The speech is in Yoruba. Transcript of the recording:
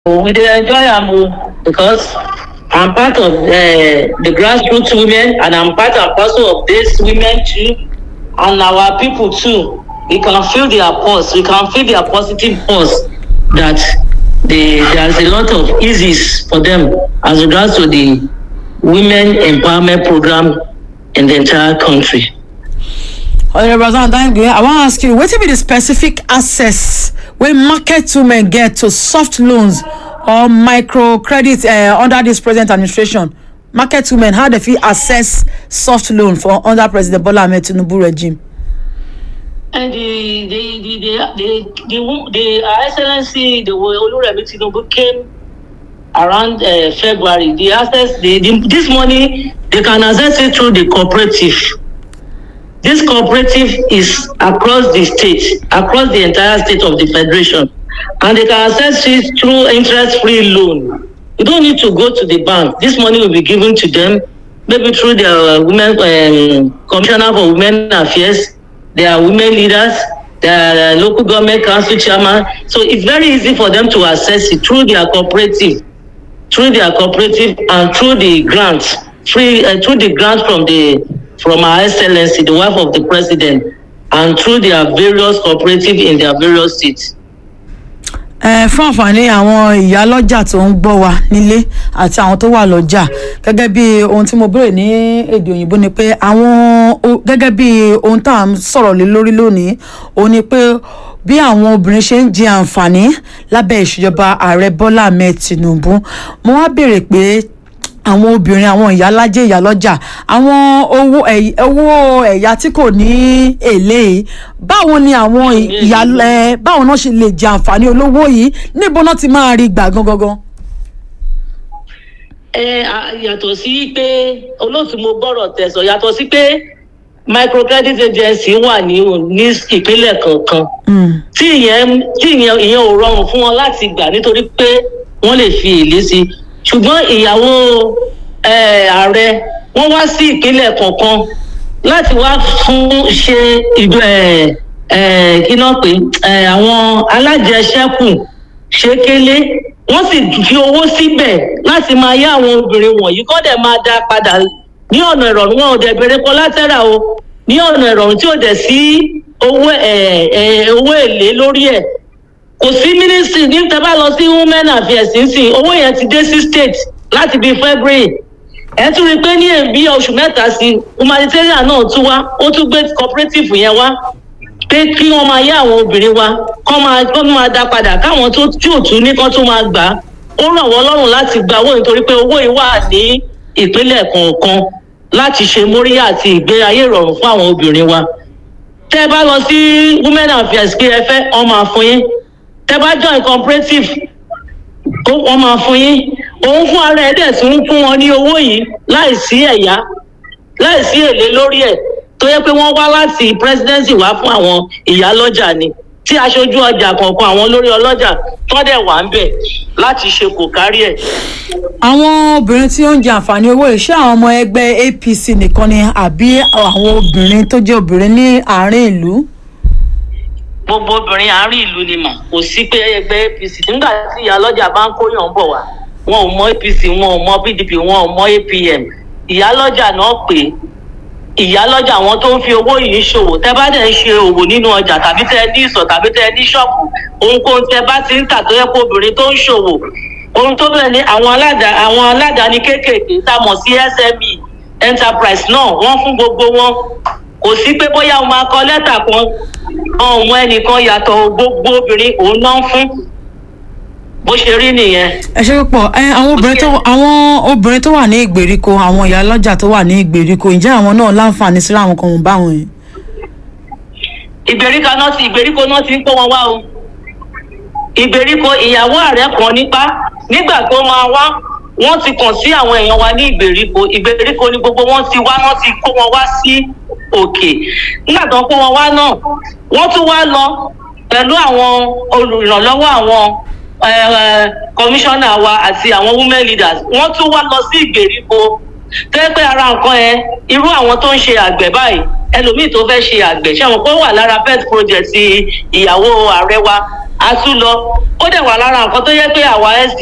we dey enjoy am o because i'm part of uh, the grassroots women and i'm part and parcel of these women too and our people too we can feel their pulse we can feel their positive pulse that they there's a lot of eases for them as regards to the women empowerment program in the entire country. honourable hasan dange i wan ask you wetin be the specific access wey market women get to soft loans or microcredit uh, under this present administration market women how they fit access soft loan for under president bola ahmed tinubu regime. And the the the the the, the, wo- the Her Excellency the wo- Oluremi Tinubu came around uh, February. The access the, the this money they can access it through the cooperative. This cooperative is across the state, across the entire state of the federation, and they can access it through interest-free loan. You don't need to go to the bank. This money will be given to them, maybe through their uh, women um, commissioner for women affairs, their women leaders, their uh, local government council chairman. So it's very easy for them to access it through their cooperative through their cooperative and through the grants free uh, through the grants from the from our excellency the wife of the president and through their various cooperative in their various states. ẹ fún àǹfààní àwọn ìyálọ́jà tó ń gbọ́ wa nílé àti àwọn tó wà lọ́jà gẹ́gẹ́ bí ohun tí mo béèrè ní èdè òyìnbó ni pé àwọn o- gẹ́gẹ́ bí ohun tá à ń sọ̀rọ̀ lé lórí lónìí òun ni pé bí àwọn obìnrin ṣe ń jẹ àǹfààní lábẹ́ ìṣèjọba ààrẹ bọ́lá ahmed tinubu mo wá béèrè pé àwọn obìnrin àwọn ìyálájẹ ìyálọ́jà àwọn owó ẹ̀y- owó ẹ̀yà tí kò ní èlé yìí báwo ni àwọn ìyálẹ báwo náà ṣe lè jẹ àǹfààní olówó yìí níbo náà ti máa rí gbà gangan. ẹ à, yàtọ̀ sí pé olóòtú mo gbọ́rọ̀ tẹ̀sán yàtọ̀ sí pé microcredit agency wà ní o- ní ìpínlẹ̀ kankan tí ìyẹn tí ìyẹn ìyẹn ò rọrùn fún wọn láti gbà nítorí pé wọ́n lè fi èlé sí i ṣùgbọ́n ìyàwó eh, ààrẹ wọ́n wá sí ìpínlẹ̀ kọ̀ọ̀kan láti wá fún ṣe ìjọ ẹ̀ ẹ̀ kí náà pé ẹ̀ àwọn alájẹṣẹ́kù ṣékélé wọ́n sì fi owó síbẹ̀ láti máa yá àwọn obìnrin wọ̀nyí kọ́ dẹ̀ máa dá padà ní ọ̀nà ìrọ̀rùn wọn ò dẹ̀ bèrè kọ́látẹ́rà o ní ọ̀nà ìrọ̀rùn tí ò dẹ̀ sí owó ẹ̀ ẹ̀ owó èlé lórí ẹ̀ kò sí mínísítì ní tẹ bá lọ sí women affairs nísìn owó yẹn ti dé sí state láti bíi february ẹ tún rí i pé ní èbí oṣù mẹ́ta sí humanitarian náà tún wá ó tún gbé cooperative yẹn wá pé kí wọ́n máa yá àwọn obìnrin wa kọ́ máa kọ́ máa dá padà káwọn tó tí ò tún ní kán tún máa gbà á ó ràn wọ́n lọ́rùn láti gba owó nítorí pé owó yìí wà ní ìpínlẹ̀ kọ̀ọ̀kan láti ṣe móríyá àti ìgbé ayé ìrọ̀rùn fún àwọn obìnrin wa tẹ́ ẹ bá lọ sí women affairs kí ẹ fẹ́ wọ́n máa fún yín tẹ́ bá join cooperative ó wọ́n máa fún yín òun fún ara ẹ̀ dẹ̀ tún ń fún wọn ní owó yìí láì sí ẹ̀yá láì sí èlé lórí ẹ̀ tó yẹ pé wọ́n wá láti presidency wá fún àwọn ìyálọ́jà ni tí aṣojú ọjà kọ̀ọ̀kan àwọn olórí ọlọ́jà tó dẹ̀ wà ń bẹ̀ láti ṣe kò kárí ẹ̀. àwọn obìnrin tí ó ń jẹ àǹfààní owó yìí ṣé àwọn ọmọ ẹgbẹ́ apc nìkan ni àbí àwọn obìnrin tó jẹ́ obìnrin ní àárín ìlú. gbogbo obìnrin àárín ìlú ni mà kò sí pé ẹgbẹ́ apc nígbà tí ìyálọ́jà bá ń kóyàn bọ̀ wá wọn ò mọ apc wọn ò mọ pdp wọn ò mọ apm ìyálọ́jà náà pé ìyálọ́jà àwọn tó ń fi owó yìí ṣòwò tẹ́ bá dẹ̀ ń ṣe òwò nínú ọjà tàbí tẹ́ ní ìsọ̀ tàbí tẹ́ ní ṣọ́ọ̀bù ohunkóhun tẹ́ bá ti ń tà tó yẹ kó obìnrin tó ń ṣòwò ohun tó bẹ̀rẹ̀ ní àwọn aládàá àwọn aládàáni kéékèèké tá a mọ̀ sí sme enterprise náà wọ́n fún gbogbo wọn kò sí pé bóyá o máa kọ lẹ́tà kan ọ̀hún ẹnìkan yàtọ̀ gbogbo obìnrin òun náà ń fún bó ṣe rí nìyẹn. ẹ ṣe púpọ̀ ẹ àwọn obìnrin tó àwọn obìnrin tó wà ní ìgbèríko àwọn ìyálọ́jà tó wà ní ìgbèríko ǹjẹ́ àwọn náà láǹfààní sí àwọn kan wọ̀n báwọn yìí. ìgbèríko náà ti ìgbèríko náà ti ń kó wọn wá o ìgbèríko ìyàwó ààrẹ kan nípa nígbà tó máa wá wọn ti kàn sí àwọn èèyàn wa ní ìgbèríko ìgbèríko ni gbogbo wọn ti wá wọn ti kó wọn wá sí òkè nígbà tó ń kó wọn wá náà wọn tún wá lọ pẹ̀lú àwọn olùrànlọ́wọ́ àwọn kọmíṣánná wa àti àwọn women leaders wọ́n tún wá lọ sí ìgbèríko tẹ́gbẹ́ ara nǹkan yẹn irú àwọn tó ń ṣe àgbẹ̀ báyìí ẹlòmíì tó fẹ́ ṣe àgbẹ̀ ṣé àwọn kó wà lára pet project ìyàwó ààrẹ wa a tún lọ ó dẹ̀ wà lára nǹkan tó yẹ pé àwa